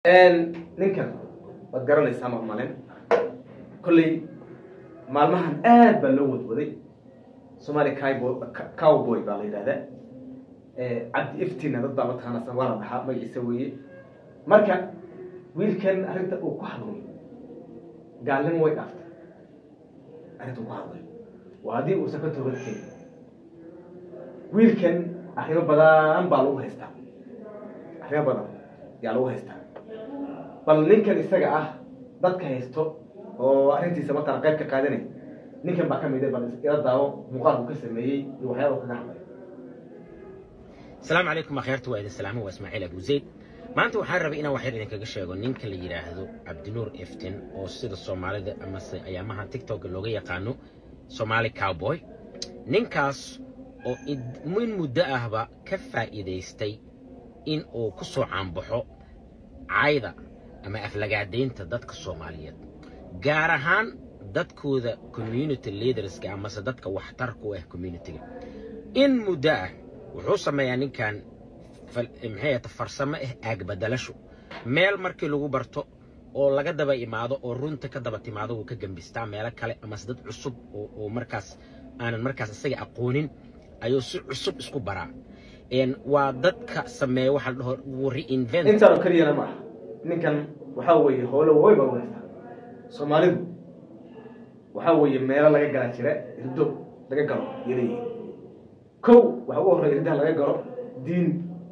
ninkan waad garanaysaa maqmalin kolley maalmahan aad baa loo wadwaday somaali cowboy baa la yidhahdaa cabdi iftina dad baa mataqaanaa waa la dhaxaa magaciisa weeye marka wiilkan arrinta uu ku hadlay gaalnimo way dhaaftay arrinta uu ku hadlay waa haddii uusan ka toobad keenin wiilkan arrimo badan baa lagu haystaa arrimo badan yaa lagu haystaa bal ninkan isaga ah dadka haysto oo arrintiisa mataqana qayb ka qaadanay ninkan baa ka mid bal ila daawo muuqaalku ka sameeyey iyo waxyaaba kaga hadlay asalaamu calaykum akhyaarta waa idin salaamo waa ismaaciil abu zayd maanta waxaan rabay inaan waxyar idinkaga sheego ninka la yidhaahdo cabdinuur eftin oo sida soomaalida amase ayaamaha tictokga looga yaqaano somaali cowboy ninkaas oo min muddo ahba ka faa'iidaystay in uu ku soo caanbaxo cayda ama aflagaadaynta dadka soomaaliyeed gaar ahaan dadkooda community leaderska amase dadka waxtarka u ah communitiga in muddo ah wuxuu sameeyaa ninkan maxay ahata farsamo ah aagbadelasho meel markii lagu barto oo laga daba imaado oo runta ka daba timaado wuu ka gembistaa meelo kale amase dad cusub oo markaas aanan markaas isaga aqoonin ayuu si cusub isku baraa waa dadka sameeya waxa la dhaho wuu reinvent intaan oo keliyana ma aha ninkan waxaa weeye howlo way baa u haystaa soomaalidu waxaa weeye meelo laga galaa jira irdo laga galo iyo leeyihin kow waxa ugu horreya irdaha laga galo diin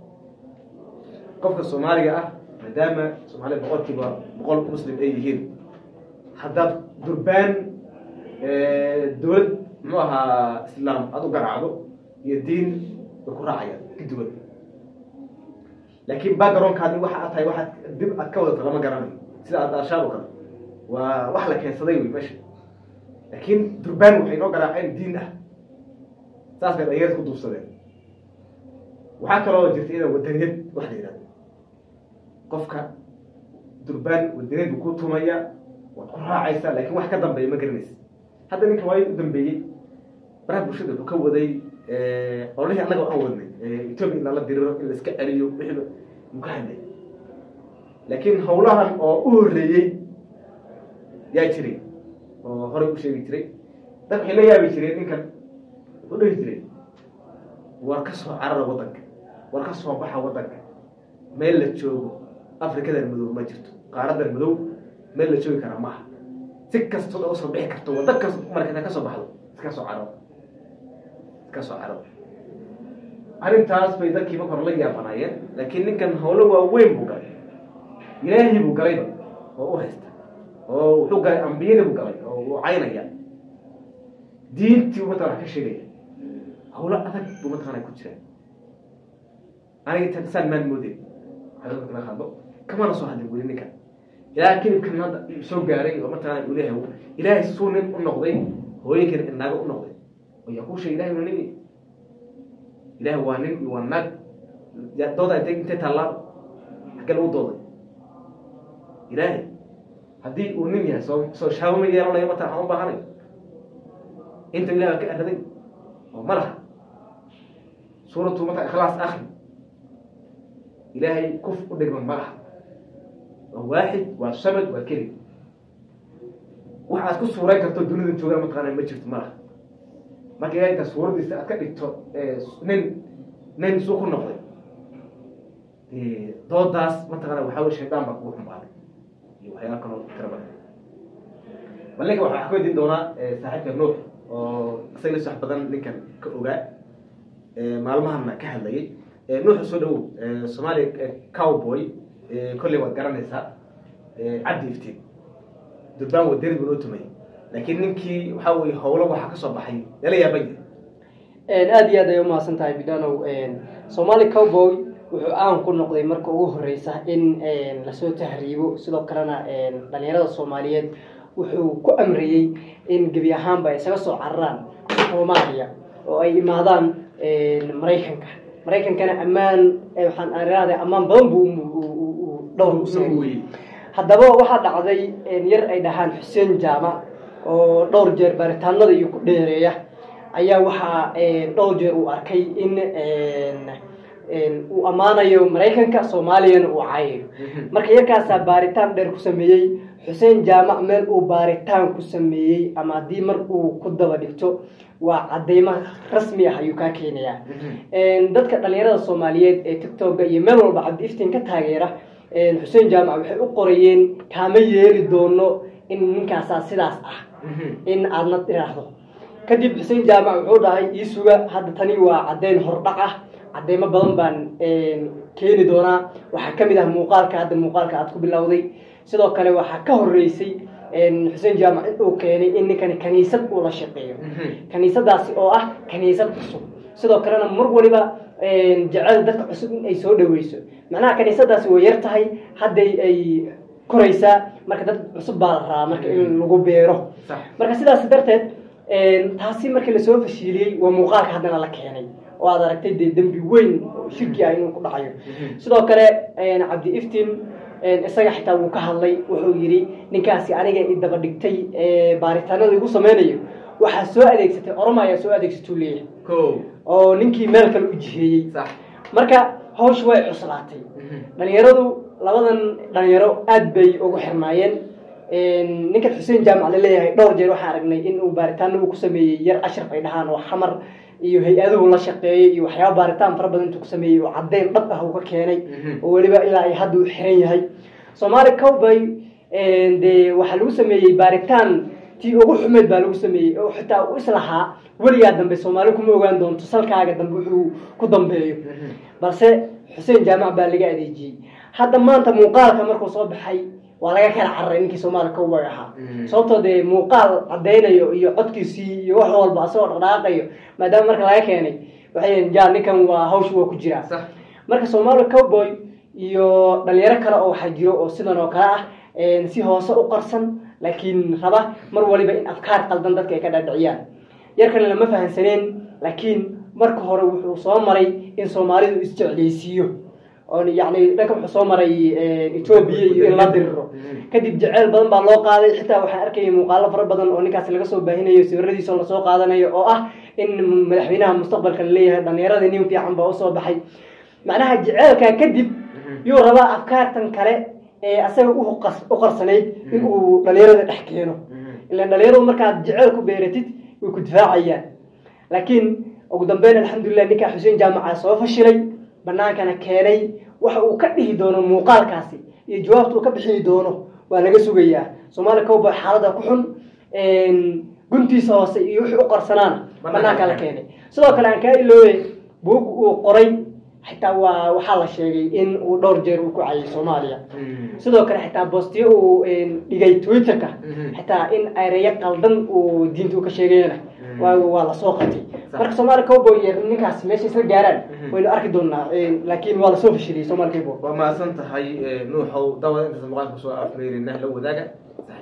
qofka soomaaliga ah maadaama soomaalida boqolkiiba boqol muslim ay yihiin haddaad durbaan dowlad muxuu ahaa islaam aada u garaacdo iyo diin way ku raacayaan kaduwan laakiin backgroundkaadi waxa aad tahay waxaad dib aad ka wadata lama garanayo sida aad arshaad o kale waa wax la keensaday wey meesha laakiin durbaan waxay noo garaaceen diin ah saas bay dhalinyarad ku duubsadeen waxaa kaloo jirta iyada wadaniyad wax la yidhahdo qofka durbaan wadaniyad buu ku tumaya waad ku raacaysaa laakiin wax ka dambeeya ma garanaysa hadda ninka waayo u dambeeyey baraha bulshada wuxuu ka waday olihii annaga waxaan wadnay etoobiya in lala diriro in la iska celiyo wixiiba muu ka hadlay laakiin howlahan oo u horreeyey yaa jiray oo horey u sheegi jiray dad waxay la yaabi jireen ninkan wuxuu dhihi jiray war ka soo carara waddanka war ka soo baxa waddanka meel la joogo afrikadan madow ma jirto qaaradan madow meel la joogi karaa maaha si kastood uga soo bixi karto wadda kas marka ka soo baxdo iska soo cararo iska soo cararo arrintaas bay dadkii marka hore la yaabanaayeen laakiin ninkan howlo waaweyn buu galay ilaahay buu galayba oo u haysta oo wuxuu galay ambiyadii buu galay oo uu caynaya diintii buu mataqana ka sheegaya howlo adag buu mataqana ku jira aniga intaan saan maan moodeen hadalka kala hadlo kamana soo hadlin weli ninkan ilaa kelibkan hadda soo gaaray oo mataqana uu leeyahay ilaahay suu nin u noqday hooyinkan inaaga u noqday oo yaa kuu sheegay ilahay waa nin ilaahay waa nin iyo waa naag dooda intay intay taallaa xagga lagu dooday ilaahay haddii uu nin yahay soo soo shaabo ma yeelanayo mata waxaan u baahanayo inta ilahay waa ka araday oo ma laha suuratu mata ikhlaas akri ilaahay kuf u dhigma ma laha waa waaxid waa samad waa keli wax aad ku suurayn karto dunida joogaan mataqaana ma jirto ma laha marka ilahay intaa suuradiisa aad ka dhigto nin nin suu ku noqday doodaas mataqaana waxaa wey shaydaan baa kugu xumaaday iyo waxyaala kaloo tira badan bal ninka waxaa ka weydiin doonaa saaxiibka nuux oo isaga la sax badan ninkan ka ogaa maalmahana ka hadlayay nuuxa soo dhawow soomaaliya cowboy kolley waad garanaysaa cabdi iftiin durbaan wadani buu noo tumayay laakiin ninkii waxaa weye howlo waxaa ka soo baxay lala yaaban yahay aada iyo aad ay umahadsan tahay bidanow somaali cowboy wuxuu caan ku noqday marka ugu horeysa in lasoo tahriibo sidoo kalena dhalinyarada soomaaliyeed wuxuu ku amriyey in gebi ahaanba isaga soo cararaan soomaaliya oo ay imaadaan maraykanka maraykankana ammaan waxaan araada ammaan badan buu dhowr usaariyey haddaba waxaa dhacday yar ay dhahaan xuseen jaamac oo dhowr jeer baaritaanada iyo ku dheereeya ayaa waxaa dhowr jeer uu arkay in uu ammaanayo maraykanka soomaaliyana uu caayayo marka yarkaasaa baaritaan dheer ku sameeyey xuseen jaamac meel uu baaritaan ku sameeyey ama haddii mar uu ku daba dhigto waa cadeymo rasmi ah ayuu kaa keenayaa dadka dhalinyarada soomaaliyeed ee tictoga iyo meel walba cabdi iftiin ka taageera xuseen jaamac waxay u qorayeen kaama yeeli doono in ninkaasaa sidaas ah in aadna dhiraahdo kadib xuseen jaamac wuxuu dhahay ii suga hadda tani waa caddeyn hordhac ah cadeymo badan baan keeni doonaa waxaa kamid ah muuqaalka hadda muuqaalka aad ku bilowday sidoo kale waxaa ka horeysay xuseen jaamac in uu keenay in ninkani kaniisad uu la shaqeeyo kaniisadaasi oo ah kaniisad cusub sidoo kalena mar waliba jecel dadka cusub in ay soo dhaweyso macnaha kaniisadaasi way yar tahay hadday ay koraysaa marka dad cusub baa la rabaa marka in lagu beero marka sidaas darteed taasi markii lasoo fashiiliyey waa muuqaalka haddana la keenay oo aad aragtay dee dembi weyn oo shirki ah inuu ku dhacayo sidoo kale cabdi iftiin isaga xitaa wuu ka hadlay wuxuu yidhi ninkaasi aniga i daba dhigtay baaritaanada igu sameynayo waxaa soo adeegsatay oroma ayaa soo adeegsatuu leeyahay oo ninkii meel kale u jiheeyey marka hawsha way cuslaatay dhalinyaradu labadan dhalinyaro aad bay ugu xirnaayeen ninkan xuseen jaamac laleeyahay dhowr jeer waxaan aragnay in uu baaritaano uu ku sameeyey yar ashraf ay dhahaan oo xamar iyo hay-aduhu la shaqeeyey iyo waxyaaba baaritaan fara badan intuu ku sameeyey oo caddeyn dhab ah uu ka keenay oo weliba ilaa ay hadda u xiran yahay soomaali cowboy dee waxaa lagu sameeyey baaritaan tii ugu xumeyd baa lagu sameeyey oo xitaa u islahaa weligaa dambe soomaali kuma ogaan doonto salkaaga dambe wuxuu ku dambeeyo balse xuseen jaamac baa laga adeejiyey hadda maanta muuqaalka markuu soo baxay waa laga kala cararay ninkii soomaali cowboy ahaa sababtoo dee muuqaal caddaynayo iyo codkiisii iyo wax walba asagoo dhaqdhaqaaqayo maadaama marka laga keenay waxay ja ninkan waa hawsha waa ku jiraa marka soomaali cowboy iyo dhalinyaro kale oo waxaa jiro oo sidan oo kale ah si hoose u qarsan laakiin raba mar waliba in afkaar qaldan dadka ay ka dhaadhiciyaan yarkan lama fahansaneen laakiin marka hore wuxuu soo maray in soomaalidu isjeclaysiiyo oo yani dhanka wuxuu soo maray etoobiya iyo in la diriro kadib jeceyl badan baa loo qaaday xitaa waxaan arkayay muuqaalo fara badan oo ninkaasi laga soo baahinayo sawiradiisa oo lasoo qaadanayo oo ah in madaxweynaha mustaqbalka laleeyahay dhalinyaradii nin fiican baa usoo baxay macnaha jeceylkaa kadib yuu rabaa afkaartan kale ee asaga u qarsanayd in uu dhalinyarada dhex keeno ilan dhalinyaradu markaad jeceyl ku beeratid way ku difaacayaan laakiin ugu dambeyn alxamdulilah ninkaa xuseen jaamaca soo fashilay banaankana keenay waxa uu ka dhihi doono muuqaalkaasi iyo jawaabta uu ka bixini doono waa laga sugayaa soomaali cowboy xaalada ku xun guntiisa hoose iyo wixii u qarsanaana banaanka la keenay sidoo kale aan kaa iloobe buug uu qoray xitaa waa waxaa la sheegay in uu dhowr jeer uu ku cayay soomaaliya sidoo kale xitaa boostiyo uu dhigay twitterka xitaa in ereyo qaldan uu diinta u ka sheegayana waa lasoo qatay marka soomaali cowboy ninkaas meesha isla gaaraan waynu arki doonaa laakiin waa lasoo fashiliyey soomaali cowboy waa mahadsan tahay nuuxow dawada intaas muuqaalka kusoo afmeerina la wadaaga